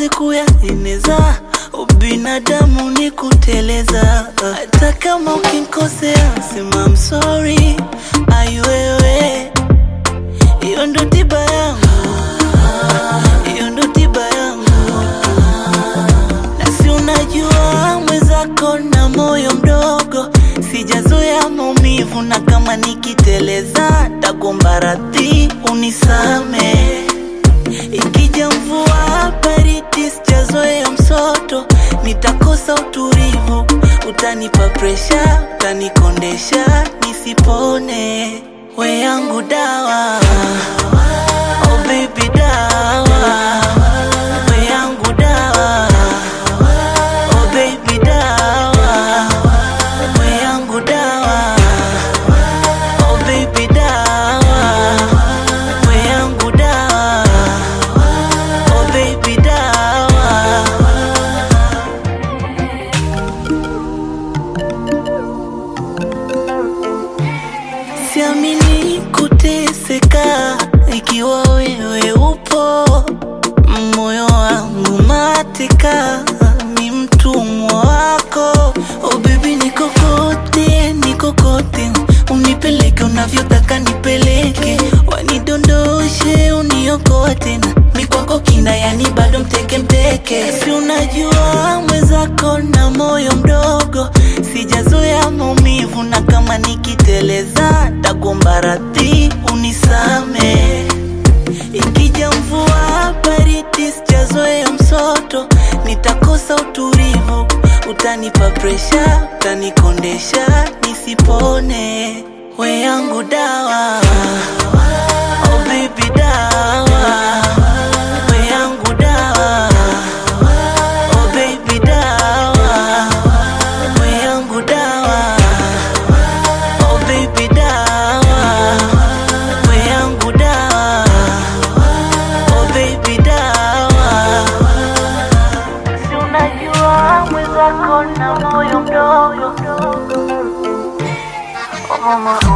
siwezi kuyaeneza. Ubinadamu ni kuteleza, hata kama ukinkosea sema I'm sorry. Ai wewe, hiyo ndo tiba yangu, hiyo ndo tiba yangu na si unajua mwenzako na moyo mdogo, sijazoea maumivu, na kama nikiteleza takuomba radhi unisame. Ikija mvua baridi, sijazoea msoto, nitakosa utulivu, utanipa presha, utanikondesha nisipone. We yangu dawa, oh baby dawa, we yangu dawa Oh baby dawa, we yangu dawa. Oh baby dawa, we yangu dawa. Oh baby dawa. Siamini kuteseka ikiwa wewe upo, moyo wangu mateka, ni mtumwa wako. Oh baby, nikokote nikokote, unipeleke unavyotaka nipeleke, wanidondoshe uniokote, na mikwako kina, yani bado mteke mteke. Si unajua mwenzako na moyo mdogo, sijazoea maumivu, na kama nikiteleza takuomba radhi unisame. Ikija mvua baridi, sijazoea msoto, nitakosa utulivu, utanipa presha, utanikondesha nisipone. We yangu dawa, oh baby dawa, we yangu dawa, oh baby dawa, we yangu dawa, oh baby dawa, we yangu dawa. Oh baby dawa, si unajua mwenzako na moyo mdogo. Oh mama,